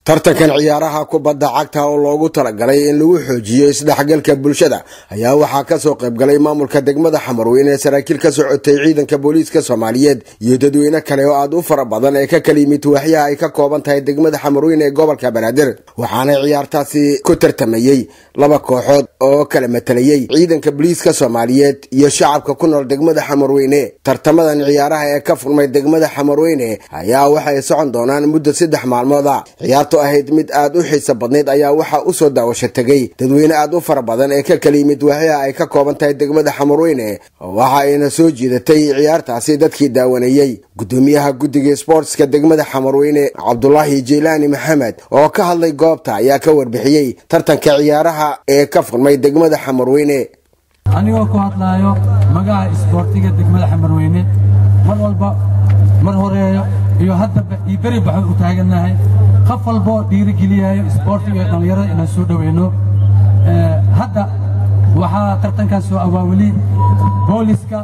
tartankan ciyaaraha kubadda cagta oo loogu talagalay in lagu xoojiyo isdhexgalka bulshada ayaa waxaa kasoo qaybgalay maamulka degmada xamarweyn ee saraakiil ka socotay ciidanka booliiska soomaaliyeed iyo dadweyne kale oo aad u fara badan ee ka kala yimid waaxyaha ay ka kooban tahay degmada xamarweyn ee gobolka banaadir waxaana ciyaartaasi ku tartamayey laba kooxood oo kala matalayey ciidanka booliiska soomaaliyeed iyo shacabka ku nool degmada xamarweyne tartamadan ciyaaraha ee ka furmay degmada xamarweyne ayaa waxay socon doonaan muddo saddex maalmooda ahayd mid aad u xiisa badnayd ayaa waxaa usoo daawasho tegay dadweyne aad u fara badan ee ka kala yimid waaxyaha ay ka kooban tahay degmada xamarweyne waxa ayna soo jiidatay ciyaartaasi dadkii daawanayey gudoomiyaha guddiga sboortska degmada xamarweyne cabdulaahi jeylaani maxamed oo ka hadlay goobta ayaa ka warbixiyey tartanka ciyaaraha ee ka furmay degmada xamarweyne anigoo ku hadlaayo magaca isboortiga degmada xamarweyne mar walba mar horeeyo iyo haddaba iyo beri baxo u taagannahay qof walboo dhiirigeliyayo isboortiga iyo dhallinyarada inaan soo dhoweyno hadda waxaa tartankaas soo awaawili booliska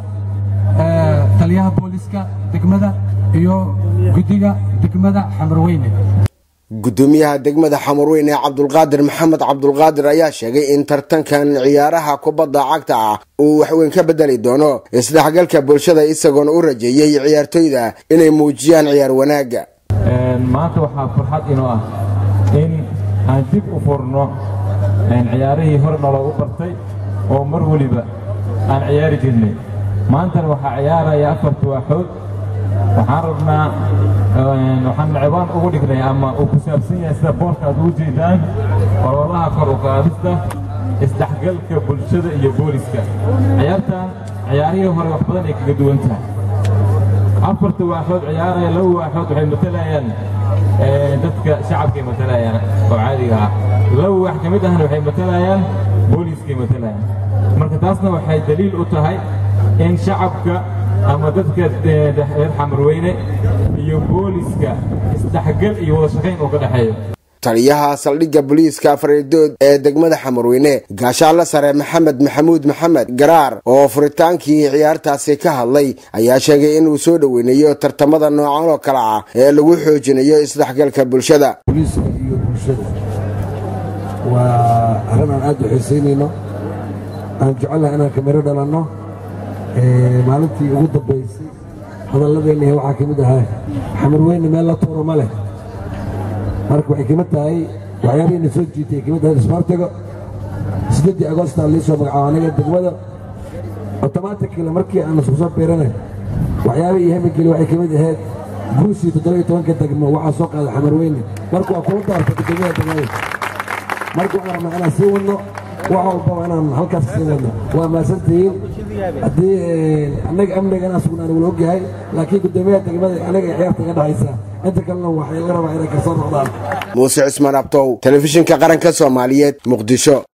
taliyaha booliska degmada iyo guddiga degmada xamarweyne gudoomiyaha degmada xamarweyne cabdulqaadir maxamed cabdulqaadir ayaa sheegay in tartankan ciyaaraha kubadda cagta ah uu waxweyn ka bedeli doono isdhexgalka bulshada isagoona u rajeeyey ciyaartoyda inay muujiyaan ciyaar wanaagga maanta waxaa farxad inoo ah in aan dib u furno ciyaarihii hore naloogu bartay oo mar weliba aan ciyaari jirnay maantana waxaa ciyaaraya afarta waaxood waxaan rabnaa waxaan cibaan ugu dhignay ama uu ku saabsan yahay sida boorka aad ugu jeedaan ololaha kor u qaadista isdhexgalka bulshada iyo booliska ciyaartan ciyaarihii hore wax badan ay kaga duwan tahay afarta waaxood ciyaaraya laba waaxood waxay matalayaan dadka shacabkay matalayaan oo caadiga ah laba waax ka mid ahna waxay matalayaan booliiskay matalayaan marka taasna waxay daliil u tahay in shacabka ama dadka reer xamarweyne iyo booliska isdhexgal iyo wada shaqayn uu ka dhexeeyo taliyaha saldhigga booliiska afaridood ee degmada xamarweyne gaashaanle sare maxamed maxamuud maxamed garaar oo furitaankii ciyaartaasi ka hadlay ayaa sheegay inuu soo dhoweynayo tartamada noocan oo kale ah ee lagu xoojinayo isdhexgalka bulshada booliiska iyo bulshada waa arrin aan aad u xiisaynayno aan jecelnaha inaan kamiro dhalanno maalintii ugu dambaysay hadalladeennihi waxaa ka mid ahaa xamarweyne meel la tuuro ma leh marka waxay kamid tahay waxyaabihiina soo jiitay ay kamid tahay isboortiga siddeeddii agoosta liisoo magacaabo aniga degmada otomaatikila markii aan isku soo biiranay waxyaabihii iyo haminkeli waxay ka mid ahayd guushii toddobiyo tobanka degmo waxaa soo qaaday xamarweyne marka waa kula daartay guddoomiyaha degmada marka waxaan rabnaa inaan sii wadno wax walbaba inaan halkaas sii wadno waa maasantihiin haddii annaga amniga inaan sugnaan wala ogyahay laakiin guddoomiyaha degmada anaga ay ciyaarta iga dhexaysa inta kalena waxay laga rabaa inay kasoo noqdaan muuse cismaan abtow telefishinka qaranka soomaaliyeed muqdisho